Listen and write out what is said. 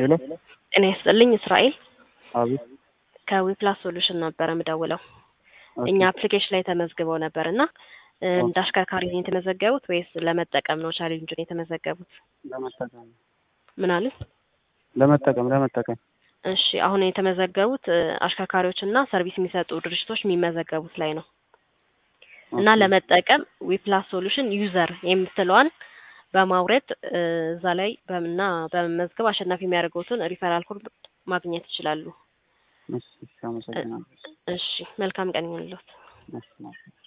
ሄሎ ጤና ይስጥልኝ እስራኤል አቤት ከዊፕላስ ሶሉሽን ነበረ ምደውለው። ኦኬ። እኛ አፕሊኬሽን ላይ ተመዝግበው ነበር እና እ፣ እንደ አሽከርካሪ ነው የተመዘገቡት ወይስ ለመጠቀም ነው ቻሌንጁን የተመዘገቡት? ለመጠቀም ምን አሉ? ለመጠቀም ለመጠቀም እሺ አሁን የተመዘገቡት እ፣ አሽከርካሪዎች እና ሰርቪስ የሚሰጡ ድርጅቶች የሚመዘገቡት ላይ ነው እና ኦኬ። ለመጠቀም ዊፕላስ ሶሉሽን ዩዘር የምትለዋን በማውረድ እ፣ እዛ ላይ በምና በመመዝገብ አሸናፊ የሚያደርገውትን ሪፈራል ኮድ ማግኘት ይችላሉ። እሺ፣ እሺ፣ አመሰግናለሁ። እሺ መልካም ቀን ይሁንልዎት። እሺ